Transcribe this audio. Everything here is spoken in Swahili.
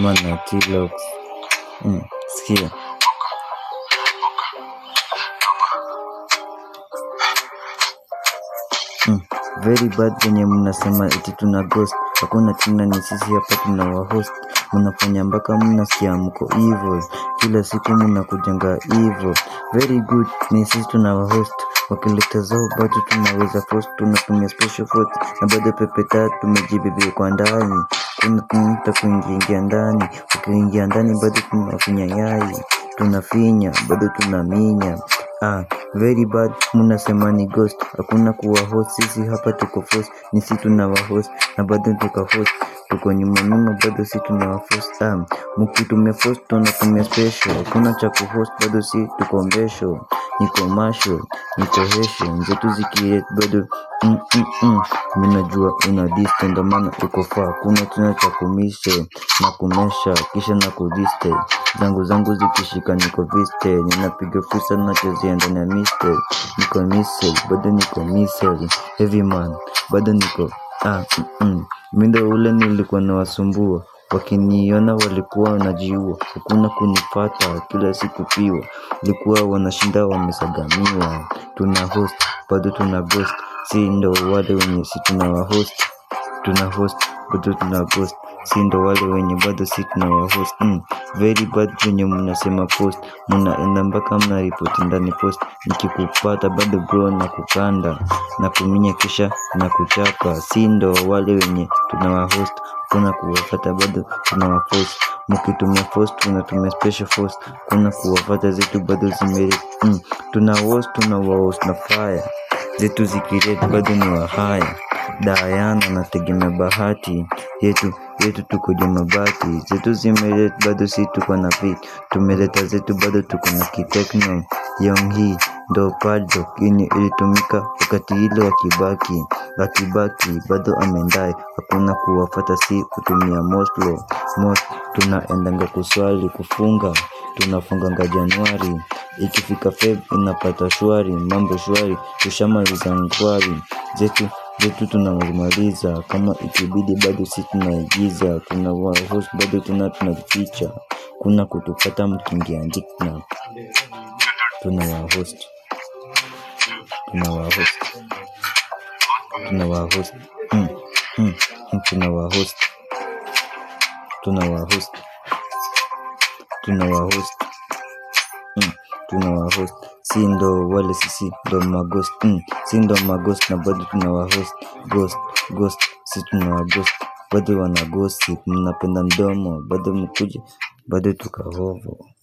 Roma na T-Lox. Mm, sikia. Mm, very bad venye mnasema eti tuna ghost hakuna tena ni sisi hapa tuna wahost mnafanya mpaka mnasikia mko evil kila siku mnakujanga evil very good ni sisi tuna wahost wakileta zao bado tunaweza post tunatumia special force na bado pepe tatu tumejibebea kwa ndani kuna tunaita kuingiingia ndani ukiingia ndani bado tunafinya yai tunafinya bado tunaminya Ah, very bad mnasema ni ghost hakuna kuwa host sisi hapa tuko force ni si tuna wa host na bado tuka host tuko nyuma nyuma bado si tuna wa force ah, mkitumia force tunatumia special hakuna cha kuhost bado si tuko mbesho niko masho niko hesho nzetu zikiet bado mm, mm, mm. Mimi najua una diste ndo maana uko faa kuna tena cha kumishe na kumesha kisha na kudiste zangu zangu zikishika niko viste ninapiga fursa nachezea ndani ya miste niko misel bado niko misel heavy man bado niko ah, mm, mm. Mi ndo ule nilikuwa nawasumbua wakiniona walikuwa wanajiua hakuna kunipata kila siku piwa likuwa wanashinda wamesagamiwa tuna host bado tuna ghost si ndo wale wenye si tuna wa host tuna host bado tuna ghost si ndo wale wenye bado si tuna wa host mm. very bad venye mnasema post mnaenda mpaka mnaripoti ndani post nikikupata bado bro na kukanda na kuminya kisha na kuchapa si ndo wale wenye tuna wa host kuna kuwafata bado tuna wa post mkitumia force tunatumia special force kuna kuwafata zetu bado zimeri mm. tuna host tuna wa host na fire zetu zikiret bado ni wahaya Diana nategemea bahati yetu yetu tuko juu mabati zetu zimeret bado si tuko na fit tumeleta zetu bado tuko na kitekno yong hii ndo padlock yenye ilitumika wakati ile wa Kibaki akibaki bado amendai hakuna kuwafata si kutumia moslo mos tunaendanga kuswali kufunga tunafunganga Januari ikifika Feb inapata shwari mambo shwari tushamaliza ngwari zetu zetu tunamaliza kama ikibidi bado si tunaigiza tuna host bado tuna tunaficha kuna kutupata mkiingia ndikna tuna wahost tuna wahost tuna wahost mm, mm, mm, tuna wahost tuna wahost tuna wahost mm, tuna wahost si ndo wale sisi ndo maghost mm, si ndo maghost na bado tuna wahost ghost ghost si tuna waghost bado wana gossip mnapenda mdomo bado mkuje bado tukahovo